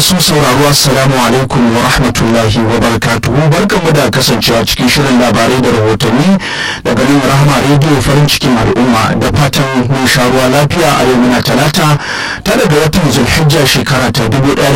masu sauraro assalamu alaikum wa rahmatullahi wa barakatuhu barkanmu da kasancewa cikin shirin labarai da rahotanni daga nan rahama rediyo farin cikin al'umma da fatan mun sha ruwa lafiya a yau muna talata ta daga watan zulhijja shekara ta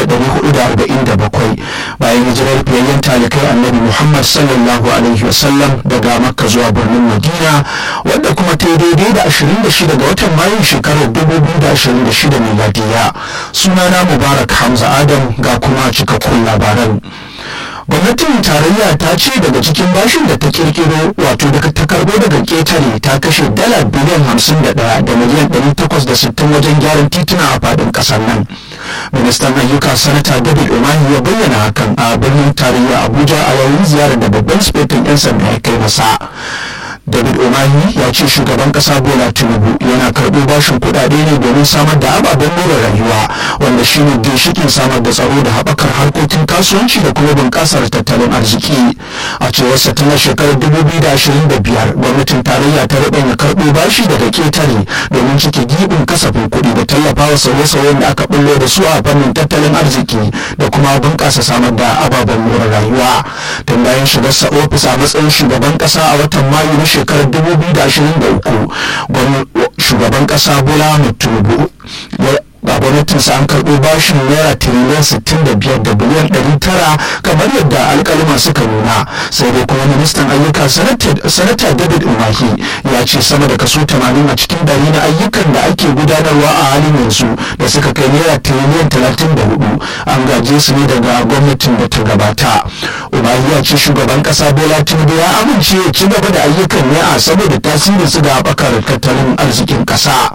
1447 bayan hijirar fiyayyen talikai annabi muhammad sallallahu alaihi wasallam daga makka zuwa birnin madina wadda kuma ta yi daidai da 26 ga watan mayun shekarar 2026 miladiya sunana mubarak hamza adam ga kuma cikakkun labaran gwamnatin tarayya ta ce daga cikin bashin da ta kirkiro wato daga ta karbo daga ketare ta kashe dala biliyan hamsin da ɗaya da miliyan ɗari takwas da sittin wajen gyaran tituna a faɗin ƙasar nan ministan ayyuka sanata david umahi ya bayyana hakan a birnin tarayya abuja a yayin ziyarar da babban sifetin 'yan sanda ya kai masa david umahi ya ce shugaban kasa bola tinubu yana karɓo bashin kuɗaɗe ne domin samar da ababen more rayuwa wanda shine ginshikin samar da tsaro da haɓakar harkokin kasuwanci da kuma bunƙasar tattalin arziki a cewar sa tana shekarar 2025 gwamnatin tarayya ta ya karɓo bashi daga ketare domin cike gibin kasafin kuɗi da tallafawa sauye-sauyen da aka bullo da su a fannin tattalin arziki da kuma bunƙasa samar da ababen more rayuwa tun bayan shigarsa ofis a matsayin shugaban ƙasa a watan mayu na shekarar 2023 shugaban kasa bola tinubu a gwamnatinsa an karɓo bashin naira tiriliyan 65 da biliyan 900 kamar yadda alkalima suka nuna sai dai kuma ministan ayyuka sanata david umahi ya ce sama da kaso 80 a cikin dari na ayyukan da ake gudanarwa a halin yanzu da suka kai naira tiriliyan 34 an gaje su ne daga gwamnatin da ta gabata umahi ya ce shugaban kasa bola tinubu ya amince ya ci gaba da ayyukan ne a saboda tasirin su ga haɓakar tattalin arzikin ƙasa.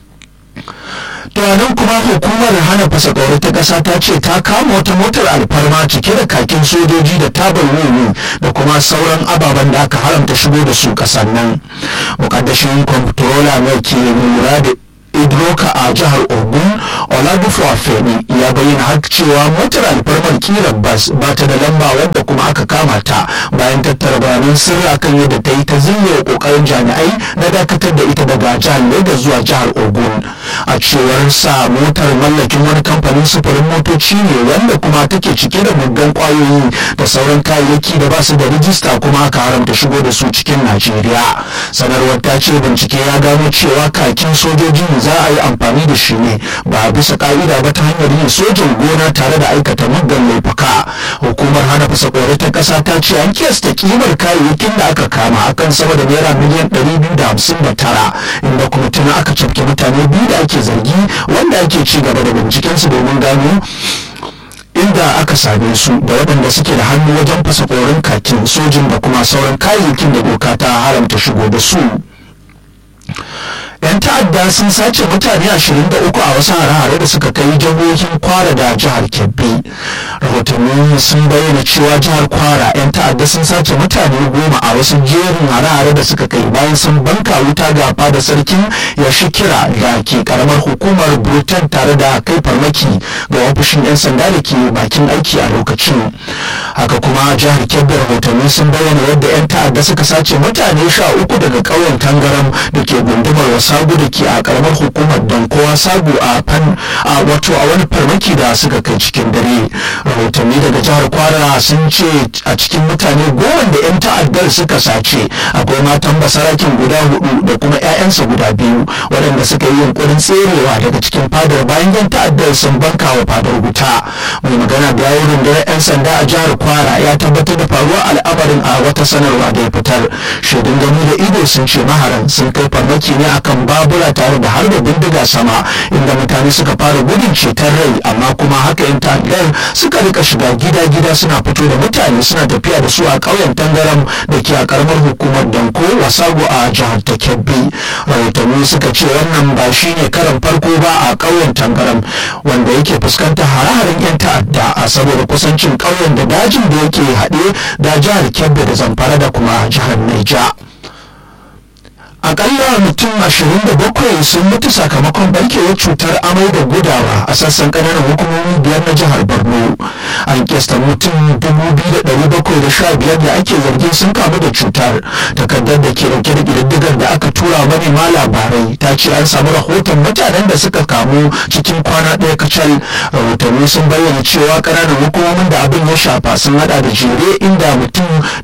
tunanin kuma hukumar hana fasa ƙauri ta ƙasa ta ce ta kama wata motar alfarma cike da kakin sojoji da tabar wuni da kuma sauran ababen da aka haramta shigo da su ƙasar nan mukaddashin kwamfutola mai ke lura da idroka a jihar ogun oladipo afeni ya bayyana har cewa motar alfarmar kirar bas ba ta da lamba wadda kuma aka kama ta bayan tattara bayanan sirri akan yadda ta yi ta zinyar kokarin jami'ai na dakatar da ita daga jihar lagos zuwa jihar ogun a cewar sa motar mallakin wani kamfanin sufurin motoci ne wanda kuma take cike da muggan kwayoyi da sauran kayayyaki da ba su da rijista kuma aka haramta shigo da su cikin najeriya sanarwar ta ce bincike ya gano cewa kakin sojojin za a yi amfani da shi ne ba bisa ka'ida ba ta hanyar yin sojin gona tare da aikata muggan laifuka hukumar hana fasa kore ta kasa ta ce an kiyasta kimar kayayyakin da aka kama akan sama da naira miliyan 259 inda kuma tuna aka cafke mutane biyu da ake zargi wanda ake ci gaba da bincikensu domin gano inda aka same su da waɗanda suke da hannu wajen fasa korin kakin sojin da kuma sauran kayayyakin da doka ta haramta shigo da su 'yan ta'adda sun sace mutane 23 a wasu hare-hare da suka kai jihohin kwara da jihar kebbi rahotanni sun bayyana cewa jihar kwara 'yan ta'adda sun sace mutane goma a wasu jerin hare-hare da suka kai bayan sun banka wuta ga fada sarkin ya kira da ke karamar hukumar britain tare da kai farmaki ga ofishin 'yan sanda da ke bakin aiki a lokacin haka kuma jihar kebbi rahotanni sun bayyana yadda 'yan ta'adda suka sace mutane sha uku daga ƙauyen tangaram da ke gundumar wasu sabu da ke a karamar hukumar dankowa sabu a fan a wato a wani farmaki da suka kai cikin dare rahotanni daga jihar kwara sun ce a cikin mutane goma da 'yan ta'addar suka sace akwai matan basarakin guda hudu da kuma 'ya'yansa guda biyu waɗanda suka yi yunkurin tserewa daga cikin fadar bayan 'yan ta'addar sun banka wa fadar wuta mai magana da yawon rundunar 'yan sanda a jihar kwara ya tabbatar da faruwar al'amarin a wata sanarwa da ya fitar shaidun gani da ido sun ce maharan sun kai farmaki ne akan babura tare da harba bindiga sama inda mutane suka fara gudun ceton rai amma kuma haka yan ta'addar suka rika shiga gida-gida suna fito da mutane suna tafiya da su a ƙauyen tangaram da ke a karamar hukumar danko wasago a jihar ta kebbi rahotanni suka ce wannan ba shi ne karan farko ba a ƙauyen tangaram wanda yake fuskantar hare-haren yan ta'adda a saboda kusancin ƙauyen da dajin da yake haɗe da jihar kebbi da zamfara da kuma jihar naija akalla mutum 27 sun mutu sakamakon barkewar cutar amai da gudawa a sassan kananan hukumomi biyar na jihar borno an kesta mutum 2,715 da ake zargin sun kamu da cutar takardar da ke dauke da ƙididdigar da aka tura manema labarai ta ce an samu rahoton mutanen da suka kamu cikin kwana ɗaya kacal rahotanni sun bayyana cewa ƙananan hukumomin da abin ya shafa sun hada da jere inda mutum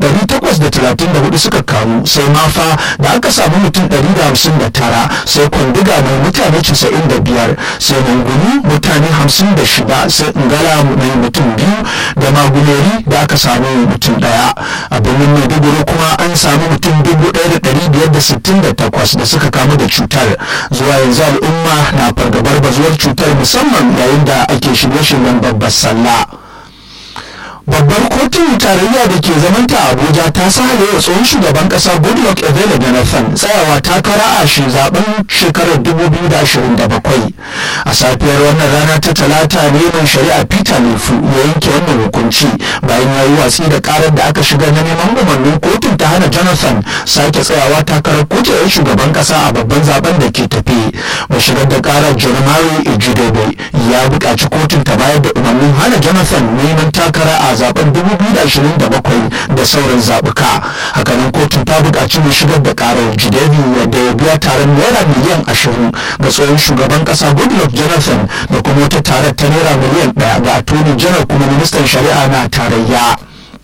834 suka kamu sai mafa da aka samu mutum 159 sai kwandiga mai mutane 95 sai manguni mutane 56 sai ingala mai mutum biyu da maguleri da aka samu mutum daya a birnin maiduguri kuma an samu mutum 1568 da suka kamu da cutar zuwa yanzu al'umma na fargabar bazuwar cutar musamman yayin da ake shirye-shiryen babbar sallah babbar kotun tarayya da ke zamanta abuja ta sahale wa tsohon shugaban kasa goodluck ebele jonathan tsayawa takara a shi zaben shekarar 2027 a safiyar wannan rana ta talata ne mai shari'a peter lefu ya yanke wannan hukunci bayan ya yi watsi da karar da aka shiga na neman umarnin kotun ta hana jonathan sake tsayawa takarar kujerar shugaban kasa a babban zaben da ke tafi mai shigar da karar jeremiah ejidebe ya buƙaci kotun ta bayar da umarnin hana jonathan neman takara a zaben 2027 da sauran zabuka hakanan kotun ta buƙaci mai shigar da karar jidebi wadda ya biya taron naira miliyan 20 ga tsohon shugaban kasa goodluck jonathan da kuma wata tarar ta naira miliyan 1 ga attorney general kuma ministan shari'a na tarayya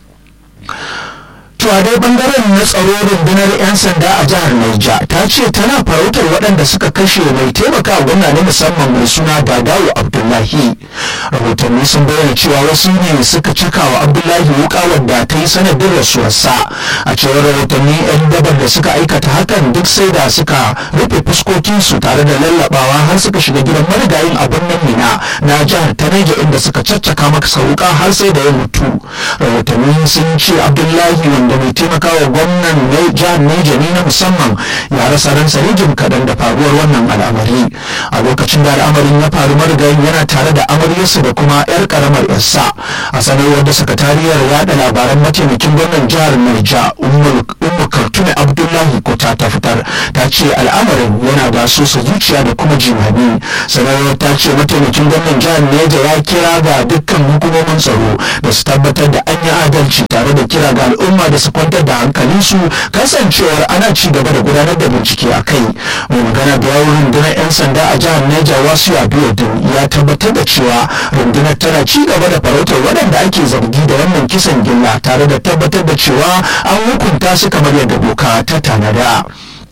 to a dai bangaren na tsaro rundunar 'yan sanda a jihar Naija ta ce tana farautar waɗanda suka kashe mai taimaka gwamna na musamman mai suna Dadawo Abdullahi rahotanni sun bayyana cewa wasu ne suka cika wa Abdullahi wuka wadda ta yi sanadin rasuwarsa a cewar rahotanni 'yan dabar da suka aikata hakan duk sai da suka rufe fuskokinsu tare da lallabawa har suka shiga gidan marigayin a birnin Mina na jihar ta Naija inda suka caccaka maka wuka har sai da ya mutu rahotanni sun ce Abdullahi wanda da mai taimakawa gwamnan jihar Neja ne na musamman ya rasa ransa rijin kaɗan da faruwar wannan al'amari a lokacin da al'amarin ya faru marigayin yana tare da amaryarsa da kuma 'yar karamar yarsa a sanarwar da sakatariyar yada labaran mataimakin gwamnan jihar Neja Ummu Kartume Abdullahi Kota ta fitar ta ce al'amarin yana da sosa zuciya da kuma jimami sanarwar ta ce mataimakin gwamnan jihar Neja ya kira ga dukkan hukumomin tsaro da su tabbatar da an yi adalci tare da kira ga al'umma da su kwantar da hankalinsu kasancewar ana ci gaba da gudanar da bincike a kai mai magana da yawon rundunar 'yan sanda a jihar Niger wasu abiodun ya tabbatar da cewa rundunar tana ci gaba da farautar waɗanda ake zargi da wannan kisan gilla tare da tabbatar da cewa an hukunta su kamar yadda doka ta tanada.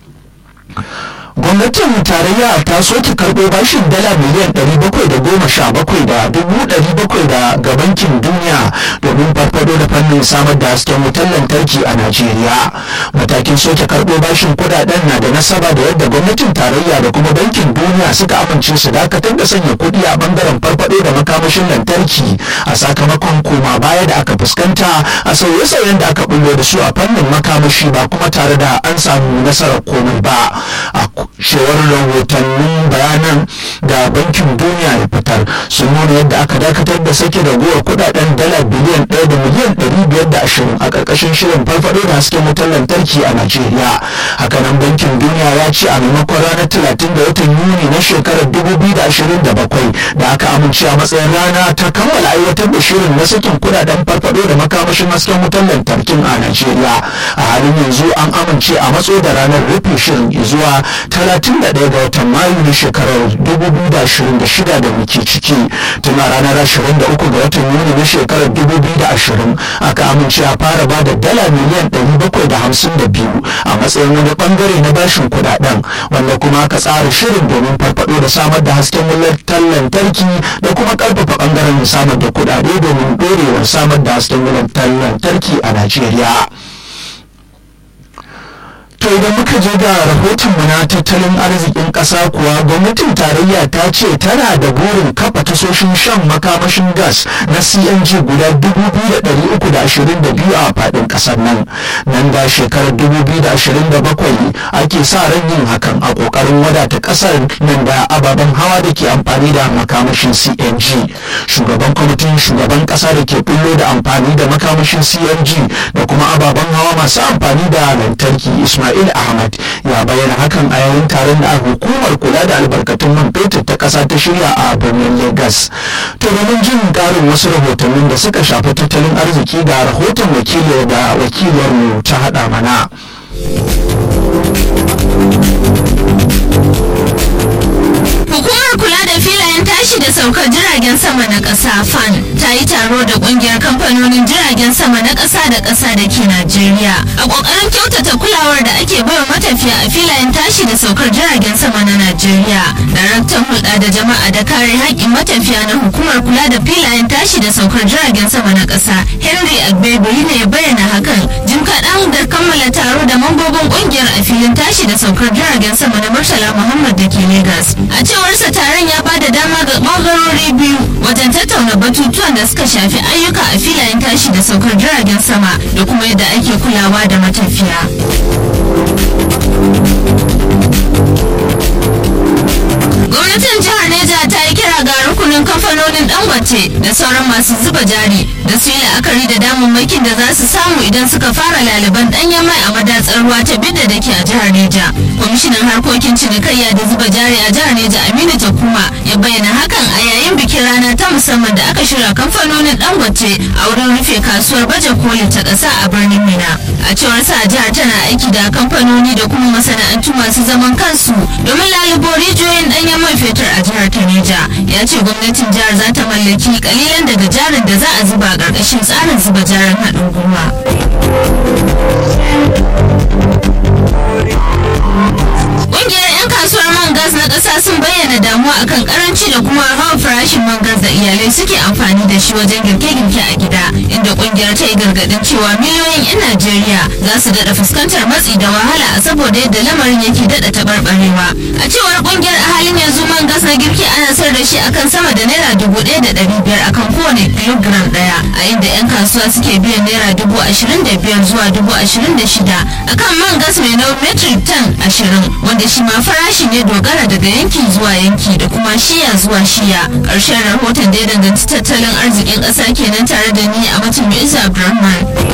gwamnatin tarayya ta soke karɓo bashin dala miliyan 717 da dubu 700 da ga bankin duniya domin farfado da fannin samar da hasken wutar lantarki a najeriya matakin soke karɓo bashin kudaden na da nasaba da yadda gwamnatin tarayya da kuma bankin duniya suka amince su dakatar da sanya kuɗi a bangaren farfado da makamashin lantarki a sakamakon koma baya da aka fuskanta a sauye-sauyen da aka bullo da su a fannin makamashi ba kuma tare da an samu nasarar komai ba a cewar rahotannin bayanan da bankin duniya ya fitar sun nuna yadda aka dakatar da sake ragowar kudaden dala biliyan ɗaya da miliyan ɗari biyar da ashirin a ƙarƙashin shirin farfaɗo da hasken wutar lantarki a najeriya hakanan bankin duniya ya ce a maimakon ranar talatin da watan yuni na shekarar dubu biyu da ashirin da bakwai da aka amince a matsayin rana ta kammala aiwatar da shirin na sakin kudaden farfaɗo da makamashin hasken wutar lantarkin a najeriya a halin yanzu an amince a matso da ranar rufe shirin zuwa 31 ga watan mayu na shekarar 2026 da muke ciki tun a ranar 23 ga watan yuni na shekarar 2020 aka amince a fara ba da dala miliyan 752 a matsayin wani bangare na bashin kudaden wanda kuma aka tsara shirin domin farfado da samar da hasken wutar lantarki da kuma karfafa bangaren samar da kudade domin dorewar samar da hasken wutar lantarki a najeriya To idan muka je ga rahotonmu na tattalin arzikin ƙasa kuwa gwamnatin tarayya ta ce tana da burin kafa tasoshin shan makamashin gas na CNG guda 2,322 a faɗin ƙasar nan. Nan da shekarar 2027 ake sa ran yin hakan a ƙoƙarin wadata ƙasar nan da ababen hawa da ke amfani da makamashin CNG. Shugaban kwamitin shugaban ƙasa da ke bullo da amfani da makamashin CNG da kuma ababen hawa masu amfani da lantarki Ismail ismail ahmad ya bayyana hakan a yayin taron da hukumar kula da albarkatun man fetur ta ƙasa ta shirya a birnin lagos to domin jin ƙarin wasu rahotannin da suka shafi tattalin arziki ga rahoton wakili da wakilarmu ta haɗa mana Hukumar kula da filayen tashi da saukar jiragen sama na ƙasa FAN ta yi taro da ƙungiyar kamfanonin jiragen sama na ƙasa da ƙasa da ke Najeriya. A ƙoƙarin kyautata kulawar da ake baiwa matafiya a filayen tashi da saukar jiragen sama na Najeriya. Daraktan hulɗa da jama'a da kare haƙƙin matafiya na hukumar kula da filayen tashi da saukar jiragen sama na ƙasa Henry Agbebiri ne ya bayyana hakan jim kaɗan da kammala taro da mambobin ƙungiyar a filin tashi da saukar jiragen sama na Murtala Muhammad da ke Legas. A cewarsa taron ya bada dama ga ɓangarori biyu wajen tattauna batutuwan da suka shafi ayyuka a filayen tashi da saukar jiragen sama da kuma yadda ake kulawa da matafiya. gwamnatin jihar neja ta yi kira ga rukunin kamfanonin dangote da sauran masu zuba jari da su yi la'akari da damammakin da za su samu idan suka fara laliban danyen mai a madatsar ruwa ta bidda da ke a jihar neja kwamishinan harkokin cinikayya da zuba jari a jihar neja aminu jakuma ya bayyana hakan a yayin bikin rana ta musamman da aka shirya kamfanonin dangote a wurin rufe kasuwar baje koli ta ƙasa a birnin mina a cewar sa jihar tana aiki da kamfanoni da kuma masana'antu masu zaman kansu domin lalubo rijiyoyin danyen man fetur a jihar ta Neja ya ce gwamnatin jihar za ta mallaki kalilan daga jarin da za a zuba a ƙarƙashin tsarin zuba jarin haɗin gwiwa. Ƙungiyar 'yan kasuwar man gas na ƙasa sun bayyana damuwa akan karanci da kuma hawa farashin man gas da iyalai suke amfani da shi wajen girke-girke a gida inda ƙungiyar ta yi gargaɗin cewa miliyoyin 'yan Najeriya za su daɗa fuskantar matsi da wahala a saboda yadda lamarin yake daɗa taɓarɓarewa. A cewar ƙungiyar a halin yanzu man gas na girki ana sayar da shi akan sama da naira dubu ɗaya da ɗari biyar akan kowane kilogiram ɗaya a inda 'yan kasuwa suke biyan naira dubu ashirin da biyar zuwa dubu ashirin da shida akan man gas mai nauyin metric ton ashirin wanda shi ma farashi ne dogara daga yanki zuwa yanki da kuma shiya zuwa shiya ƙarshen rahoton da ya danganci tattalin arzikin ƙasa kenan tare da ni a mutum Isa Abdulrahman.